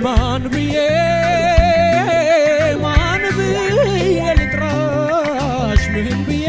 ማን ብዬ ማን ብዬ ልጥራሽ ምን ብዬ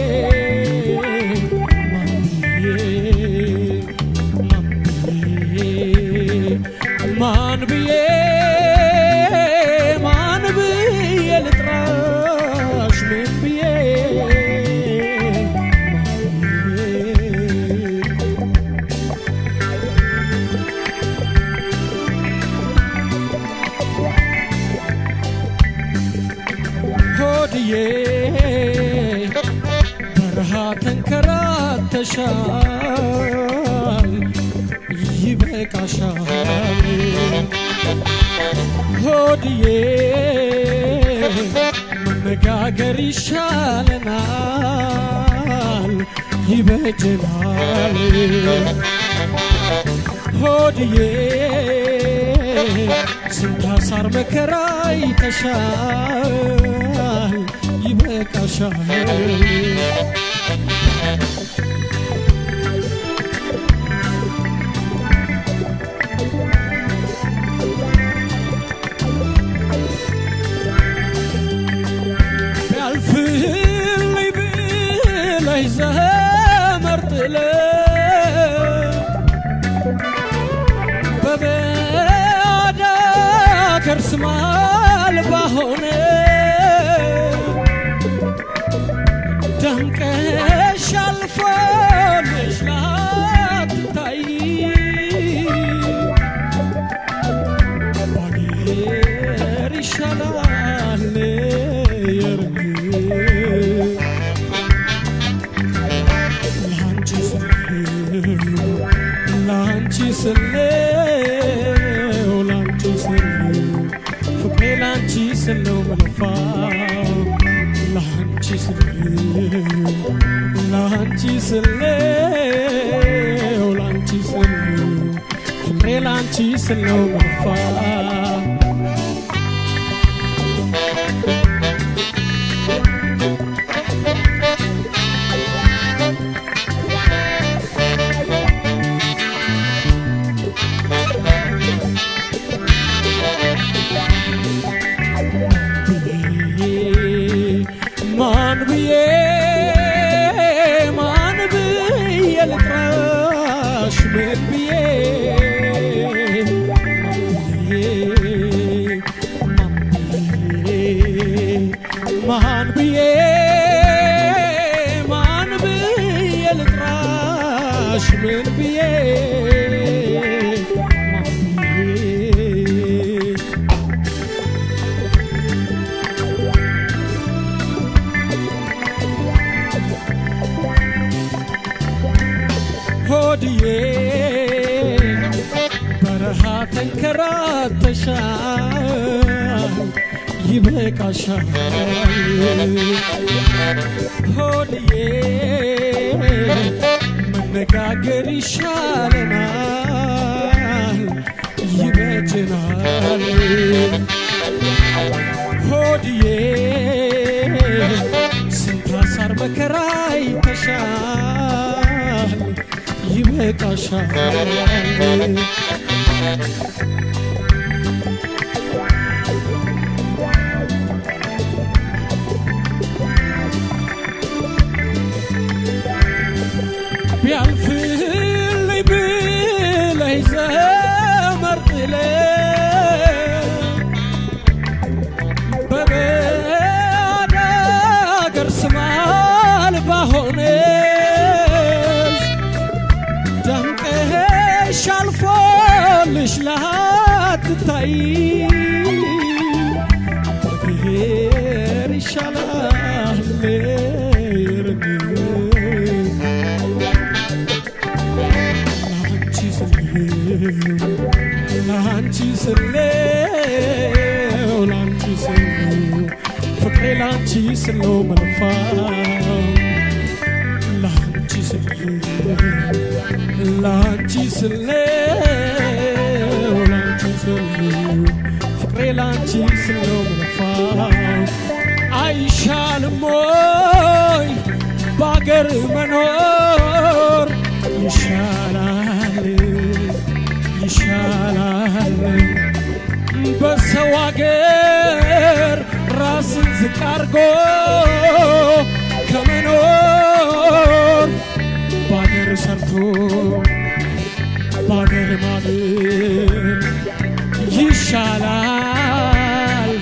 ማን ብዬ ማን ብዬ ማን ብዬ ማን ብዬ ልጥራሽ ምን ብዬ ማን ብዬ ሆድዬ በረሃ ተንከራተሻል ይበቃሻል ሆድዬ መነጋገር ይሻለናል ይበጀናል ሆድዬ ስንት አሳር መከራ ይተሻል ይበቃሻል ቢያልፍልኝ ብለሽ ዘመር ጥለሽ በባዳ ከርስ አልባ ሆነ ደምቀሽ አልፎልሽ ላትታይ ባገር ይሻላል የርግ ላንቺ ስለው ላንቺ ስለው ላንቺ ስለው ፍቅሬ ላንቺ ስለው መለፋው ላንቺ ስለው ላንቺ ስለው ላንቺ ስለው ፍቅሬ ላንቺ ስለው መለፋው ማን ብዬ ማን ብዬ ልጥራሽ ምን ብዬ ማን ብዬ ማን ብዬ ልጥራሽ ምን ብዬ ማን ብዬ ሆድዬ በረሃ ተንከራተሻል ይበቃሻል ሆድዬ መነጋገር ይሻለናል ይበጀናል ሆድዬ ስንት አሳር መከራ ይተሻል ይበቃሻል ቢያልፍልኝ ብለሽ ዘመር ጥለሽ በባዳ አገር ስም አልባ ሆነሽ ደምቀሽ አልፎልሽ ላትታይ ብሔር ይሻላል ርግ ላንቺ ስለው ላንቺ ስለው ላንቺ ስለው ፍቅሬ ላንቺ ስለው መልፋው ላንቺ ስለው ላንቺ ስለው ላንቺ ስለው ፍቅሬ ላንቺ ስለው መልፋው አይሻልም ወይ በአገር መኖር ይሻላል ይሻላል አርጎ ከመኖር ባገር ሰርቶ ባገር ማደር ይሻላል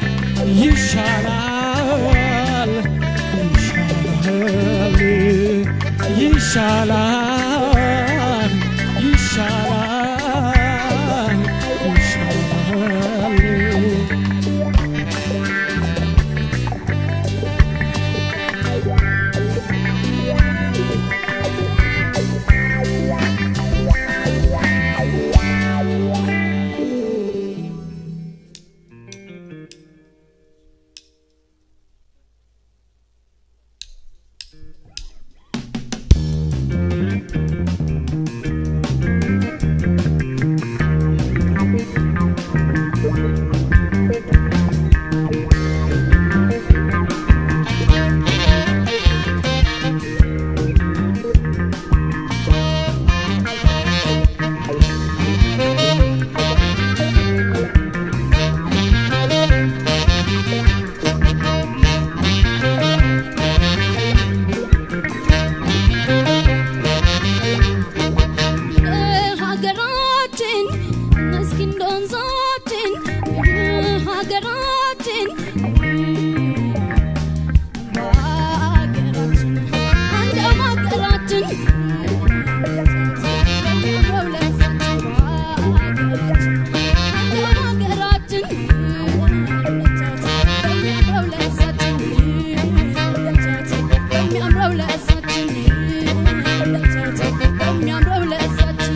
ይሻላል ይሻላል ይሻላል ይሻላል ይሻላል ሀገራችን እስኪ እንደ ወንዛችን ሀገራችን በሀገራችን እንደ ሀገራችን በሚያምረው ለእሳችን በሚያምረው ለእሳችን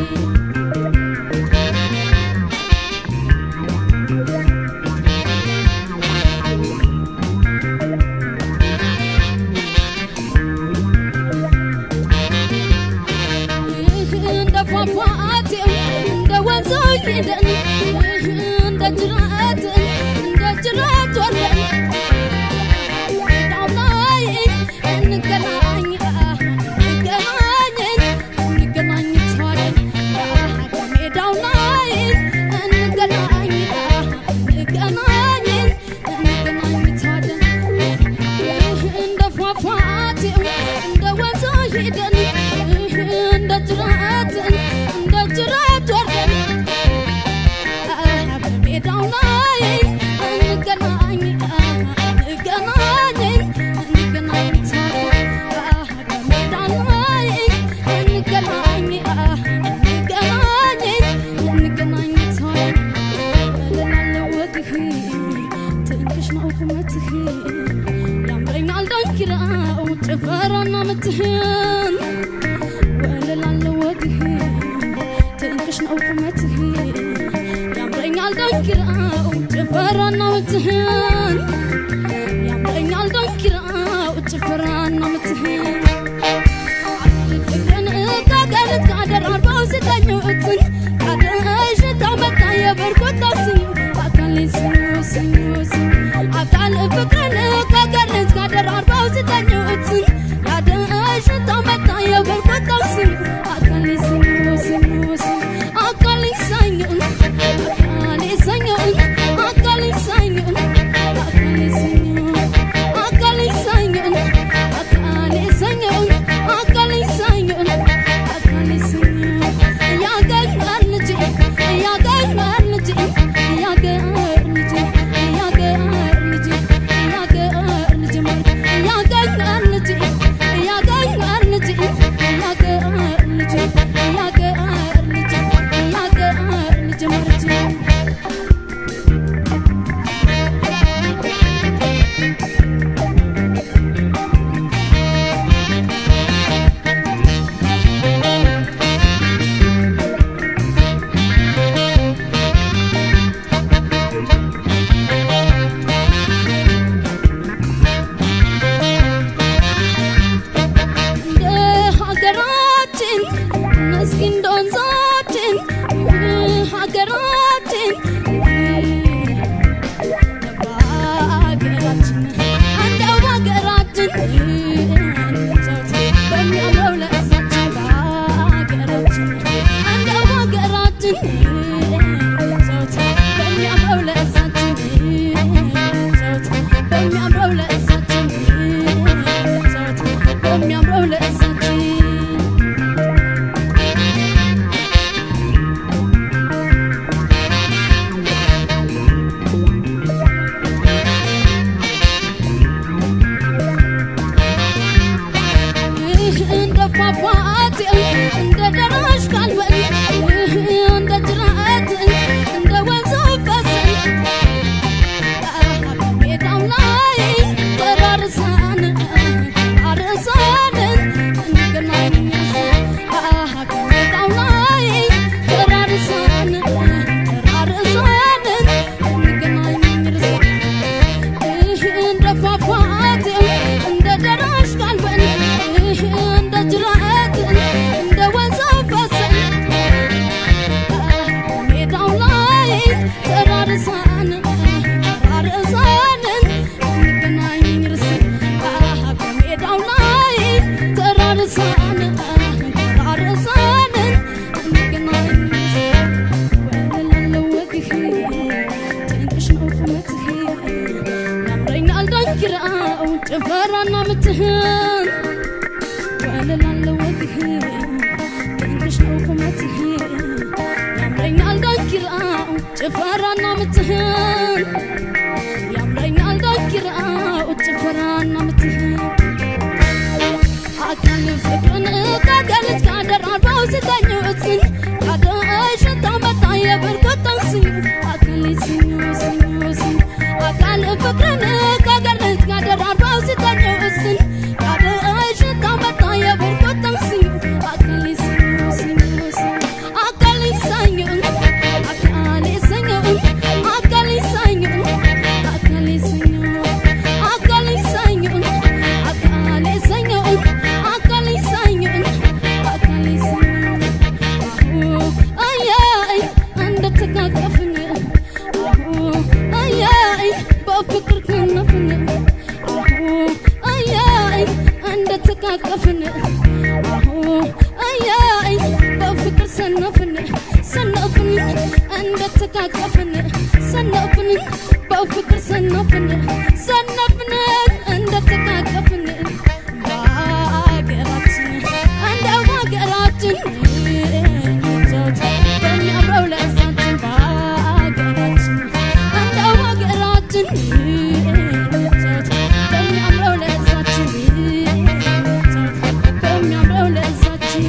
እንደ ፏፏቴው እንደ ወንዙ ሄደን እንደ ጅረት እንደ ጅረት ወርደን ሜዳው ላይ እንገናኝ እንገናኝን እንገናኝ ተዋደን ሜዳው ላይ እንገናኝ እንገናኝን እንገናኝ ተዋደን እንደ ፏፏቴው እንደ ወንዙ ሄደን እንደ ጅረት እንደ ጅረት ወርደን በሜዳው ላይ እንገናኝ እንገናኝ እንገናኝ ተዋደን በሜዳው ላይ እንገናኝ እንገናኝ እንገናኝ ተዋደን እልላለሁ ወግህ ትንሽ ነው ቁመትህ ያምረኛል ዳንኪራው ጭፈራና ምትህን ወልላለሁ ወግህ ትንሽ ነው ቁመትህ ያምረኛል ዳንኪራው ጭፈራና ምትህን ያምረኛል ዳንኪራው ጭፈራና ምትህን ፍቅርን ካገርት ካደራርበው ስጠኙትን ካደሽ ታመጣ የበርኮታ ስኙ አካል ስኙ ስኙ ስኙ አካል ፍቅርን ካገርት ካደራርበው ስጠኙትን ካደሽ ታመጣ የበርኮታ ስኙ አካል ስኙ ስኙ ስኙ አካል ሰኙን አካል ሰኙን አካል ሰኙን ውበትህ ድንቅሽ ነው ቁመትህ ያምረኛል ዳንኪራው ጭፈራና ምትህን ያምረኛል ዳንኪራው ጭፈራና ምትህን አካል ፍቅርን ከገለጽ ካደራርበው ስተኙ እትን ካደሽታ መጣ የብርኩት ተንስኙ አካል ስኙ ስኙ ስኙ አካል ፍቅርን ከገለጽ ካደራርበው ስተኙ እትን ካደሽታ መጣ የብርኩት ተንስኙ አካል ስኙ ስኙ ስኙ አካል ሰኙ አካል ሰኙ አካል ሰኙ አካል ሰኙ አካል ሰኙ አካል ሰኙ አካል ሰኙ አካል ሰኙ አሁ አያይ እንደተቃቀፍን አሁ አያይ በፍቅር ከነፍን አሁ አያይ እንደተቃቀፍን አሁ አያይ በፍቅር ሰነፍን ሰነፍን እንደተቃቀፍን ሰነፍን በፍቅር ሰነፍን ሰነፍን እንደተቃቀፍን በሀገራችን እንደ ሀገራችን ይዞት በሚያምረው ለዛችን በሀገራችን እንደ ሀገራችን ይዞት በሚያምረው ለዛችን ይዞት በሚያምረው ለዛችን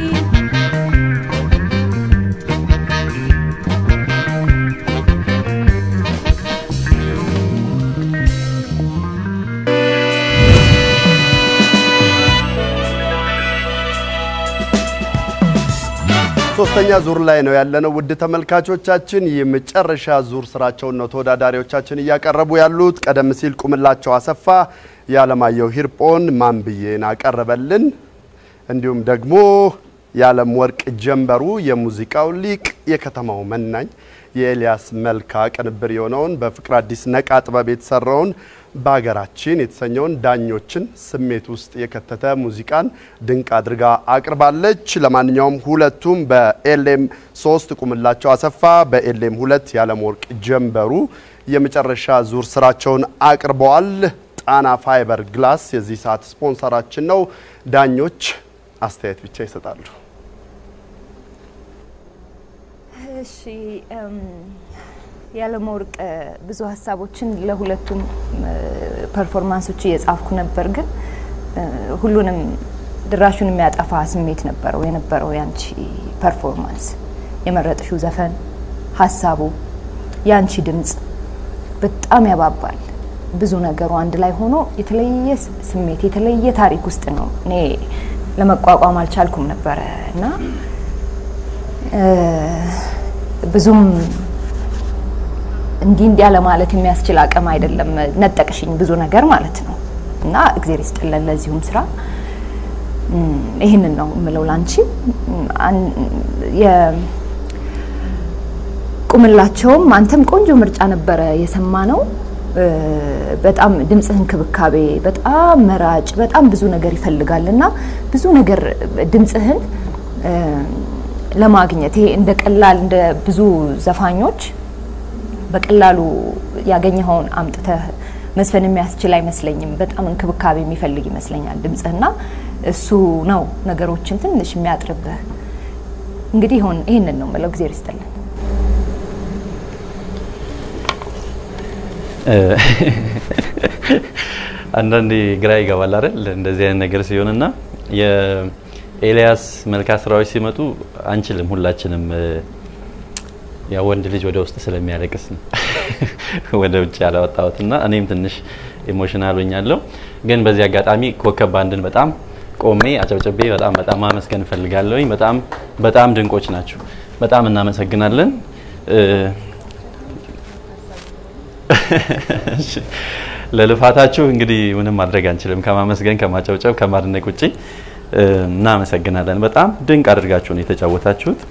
ሶስተኛ ዙር ላይ ነው ያለነው። ውድ ተመልካቾቻችን የመጨረሻ ዙር ስራቸውን ነው ተወዳዳሪዎቻችን እያቀረቡ ያሉት። ቀደም ሲል ቁምላቸው አሰፋ የዓለማየሁ ሂርጶን ማን ብዬን አቀረበልን። እንዲሁም ደግሞ የዓለም ወርቅ ጀንበሩ የሙዚቃው ሊቅ የከተማው መናኝ የኤልያስ መልካ ቅንብር የሆነውን በፍቅር አዲስ ነቃ ጥበብ የተሰራውን በሀገራችን የተሰኘውን ዳኞችን ስሜት ውስጥ የከተተ ሙዚቃን ድንቅ አድርጋ አቅርባለች። ለማንኛውም ሁለቱም በኤልኤም ሶስት ቁምላቸው አሰፋ፣ በኤልኤም ሁለት የዓለም ወርቅ ጀንበሩ የመጨረሻ ዙር ስራቸውን አቅርበዋል። ጣና ፋይበር ግላስ የዚህ ሰዓት ስፖንሰራችን ነው። ዳኞች አስተያየት ብቻ ይሰጣሉ። እሺ እም፣ የዓለም ወርቅ ብዙ ሀሳቦችን ለሁለቱም እ፣ ፐርፎርማንሶች እየጻፍኩ ነበር፣ ግን እ፣ ሁሉንም ድራሹን የሚያጠፋ ስሜት ነበረው የነበረው ያንቺ ፐርፎርማንስ። የመረጥሽው ዘፈን ሀሳቡ፣ ያንቺ ድምጽ በጣም ያባባል። ብዙ ነገሩ አንድ ላይ ሆኖ የተለየ ስ- ስሜት የተለየ ታሪክ ውስጥ ነው። እኔ ለመቋቋም አልቻልኩም ነበረ እና እ፣ ብዙም እንዲህ እንዲያ ለማለት የሚያስችል አቅም አይደለም። ነጠቅሽኝ ብዙ ነገር ማለት ነው እና እግዜር ይስጥልን ለዚሁም ስራ እም፣ ይህንን ነው የምለው ላንቺ እም፣ አን- የ- ቁምላቸውም አንተም ቆንጆ ምርጫ ነበረ የሰማ ነው። በጣም ድምፅህ እንክብካቤ በጣም መራጭ በጣም ብዙ ነገር ይፈልጋል እና ብዙ ነገር ድምፅህን እ፣ ለማግኘት ይሄ እንደ ቀላል እንደ ብዙ ዘፋኞች በቀላሉ ያገኘኸውን አምጥተህ መስፈን የሚያስችል አይመስለኝም። በጣም እንክብካቤ የሚፈልግ ይመስለኛል ድምፅህና እሱ ነው ነገሮችን ትንሽ የሚያጥርብህ። እንግዲህ ይሁን ይህንን ነው የምለው። ጊዜ ይስጥልን። አንዳንዴ ግራ ይገባል አይደል? እንደዚህ አይነት ነገር ሲሆንና የኤልያስ መልካ ስራዎች ሲመጡ አንችልም ሁላችንም ያ ወንድ ልጅ ወደ ውስጥ ስለሚያለቅስ ነው ወደ ውጭ ያላወጣሁት እና እኔም ትንሽ ኢሞሽናል ሆኛለሁ። ግን በዚህ አጋጣሚ ኮከብ ባንድን በጣም ቆሜ አጨብጨቤ በጣም በጣም ማመስገን እፈልጋለሁኝ። በጣም በጣም ድንቆች ናቸው። በጣም እናመሰግናለን። እሺ፣ ለልፋታችሁ እንግዲህ ምንም ማድረግ አንችልም። ከማመስገን ከማጨብጨብ ከማድነቅ ውጭ እናመሰግናለን። በጣም ድንቅ አድርጋችሁ ነው የተጫወታችሁት።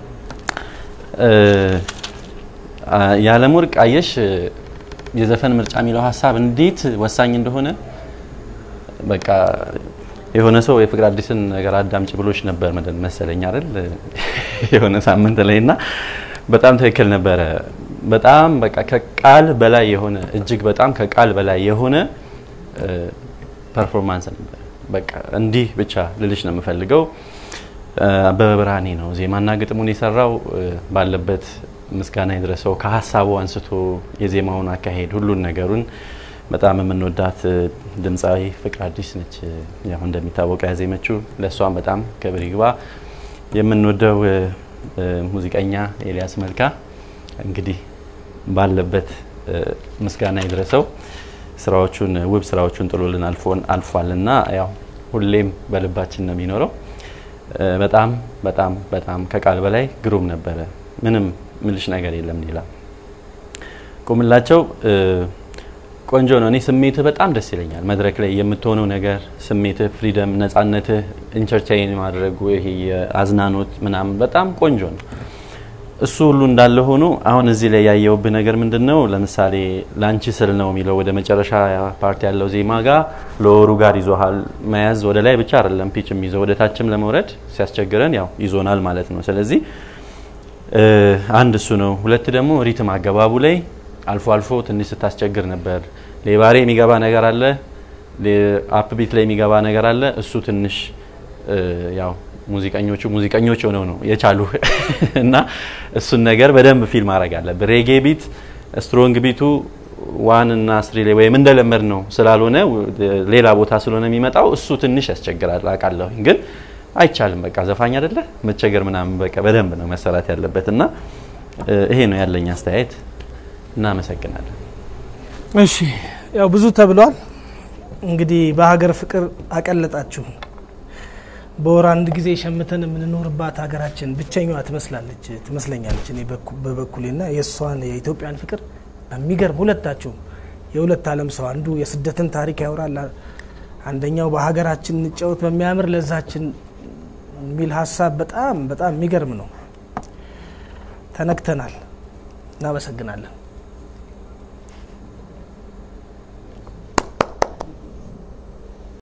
የዓለም ወርቅ አየሽ የዘፈን ምርጫ የሚለው ሀሳብ እንዴት ወሳኝ እንደሆነ በቃ የሆነ ሰው የፍቅር አዲስን ነገር አዳምጭ ብሎች ነበር መሰለኝ አይደል የሆነ ሳምንት ላይ እና በጣም ትክክል ነበረ። በጣም በቃ ከቃል በላይ የሆነ እጅግ በጣም ከቃል በላይ የሆነ ፐርፎርማንስ ነበር። በቃ እንዲህ ብቻ ልልሽ ነው የምፈልገው። አበበ ብርሃኔ ነው ዜማና ግጥሙን የሰራው። ባለበት ምስጋና ይድረሰው። ከሀሳቡ አንስቶ የዜማውን አካሄድ ሁሉን ነገሩን በጣም የምንወዳት ድምፃዊ ፍቅር አዲስ ነች። ያው እንደሚታወቀው ያዜመችው ለእሷም በጣም ክብር ይግባ። የምንወደው ሙዚቀኛ ኤልያስ መልካ እንግዲህ ባለበት ምስጋና ይድረሰው። ስራዎቹን ውብ ስራዎቹን ጥሎልን አልፎን አልፏልና ያው ሁሌም በልባችን ነው የሚኖረው። በጣም በጣም በጣም ከቃል በላይ ግሩም ነበረ። ምንም ምልሽ ነገር የለም ሌላ። ቁምላቸው ቆንጆ ነው። እኔ ስሜትህ በጣም ደስ ይለኛል። መድረክ ላይ የምትሆነው ነገር ስሜትህ፣ ፍሪደም፣ ነጻነትህ፣ ኢንተርቴይን ማድረጉ ይሄ የአዝናኖት ምናምን በጣም ቆንጆ ነው። እሱ ሁሉ እንዳለ ሆኖ አሁን እዚህ ላይ ያየውብህ ነገር ምንድን ነው? ለምሳሌ ላንቺ ስል ነው የሚለው ወደ መጨረሻ ፓርቲ ያለው ዜማ ጋር ለወሩ ጋር ይዞሃል መያዝ ወደ ላይ ብቻ አይደለም ፒች የሚይዘው ወደ ታችም ለመውረድ ሲያስቸግረን ያው ይዞናል ማለት ነው። ስለዚህ አንድ እሱ ነው። ሁለት ደግሞ ሪትም አገባቡ ላይ አልፎ አልፎ ትንሽ ስታስቸግር ነበር። ሌባሬ የሚገባ ነገር አለ፣ አፕቢት ላይ የሚገባ ነገር አለ። እሱ ትንሽ ያው ሙዚቀኞቹ ሙዚቀኞች ሆነው ነው የቻሉ እና እሱን ነገር በደንብ ፊል ማድረግ አለብን። ሬጌ ቢት ስትሮንግ ቢቱ ዋን እና ስሪ ላይ ወይም እንደለመድ ነው ስላልሆነ ሌላ ቦታ ስለሆነ የሚመጣው እሱ ትንሽ ያስቸግራል አውቃለሁ። ግን አይቻልም። በቃ ዘፋኝ አይደለ መቸገር ምናምን በቃ በደንብ ነው መሰራት ያለበት እና ይሄ ነው ያለኝ አስተያየት። እናመሰግናለን። እሺ ያው ብዙ ተብሏል። እንግዲህ በሀገር ፍቅር አቀለጣችሁ። በወር አንድ ጊዜ ሸምተን የምንኖርባት ሀገራችን ብቸኛዋ ትመስላለች ትመስለኛለች እኔ በበኩሌና የእሷን የኢትዮጵያን ፍቅር በሚገርም ሁለታችሁ የሁለት ዓለም ሰው አንዱ የስደትን ታሪክ ያወራል፣ አንደኛው በሀገራችን እንጫወት በሚያምር ለዛችን የሚል ሀሳብ በጣም በጣም የሚገርም ነው። ተነክተናል። እናመሰግናለን።